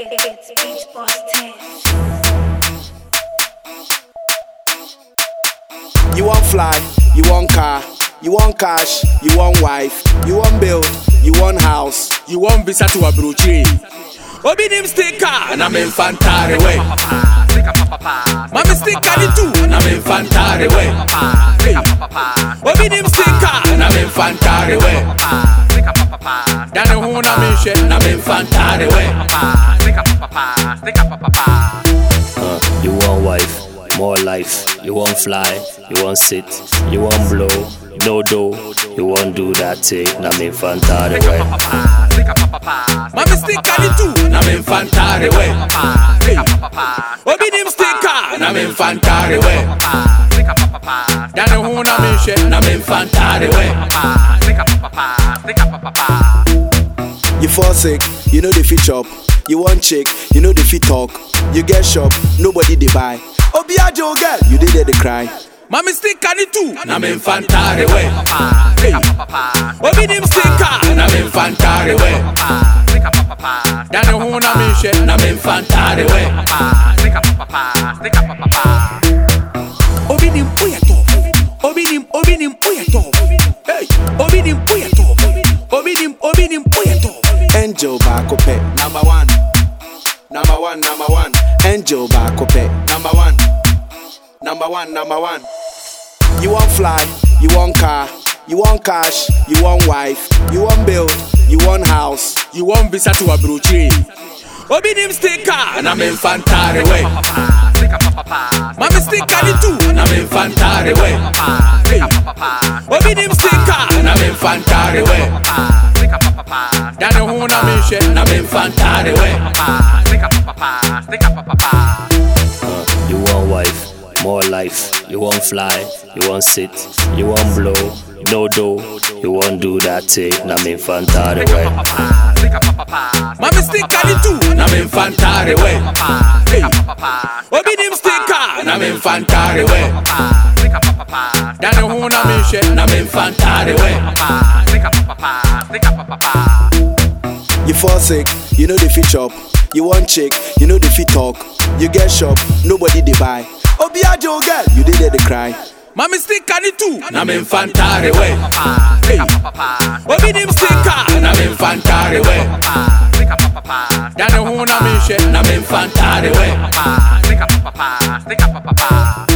It's Beach Boys 10. You want fly, you want car, you want cash, you want wife, you want build, you want house, You want visa to Abuja. Obi nim sticker, na me infantare way. Mami sticker ni tu, na me infantare way. Obi nim sticker, na me infantare way. Dane hu na me hwe, na me infantare way. Uh, you want wife, more life. You want fly, you want sit, you want blow, no dough. You want do that thing, na me fantare way. Mami sticker ni tu, na me infantare way. Obi nim sticker, na me infantare way. Dane hu na me hwe, na me infantare way. You fall sick, you know the fit chop. You want chick, you know the fit talk. You get shop, nobody they buy. Obiajo girl, you did there they cry. Mami sticker ni tu, na me infantare way. Obi nim sticker, na me infantare way. Dane hu na me hwe, na me infantare way. Obi nim uye top. Obi nim, obi nim uye top. Hey, obi nim uye top. Obi nim, obi nim uye top. Angel Bako pet, number one. Number one, number one. Angel Bako pet, number one. Number one, number one. You want fly, you want car, you want cash, you want wife, you want build, you want house. You want visa to Abuja. Obi nim sticker, na me infantare way. Mami sticker ni tu, na me infantare way. Obi nim sticker, na me infantare way. Dane hu na me hwe, na me infantare way. Uh, you want wife, more life. You want fly, you want sit, you want blow, no dough. You want do that thing, na me fantare way. Mami sticker ni tu, na me infantare way. Obi nim sticker, na me infantare way. Dane hu na me hwe, na me infantare way. You fall sick, you know the fit chop. You want chick, you know the fit talk. You get shop, nobody they buy. Obiajo girl, you did there they cry. Mami sticker ni tu, na me infantare way. Obi nim sticker, na me infantare way. Dane hu na me hwe, na me infantare way.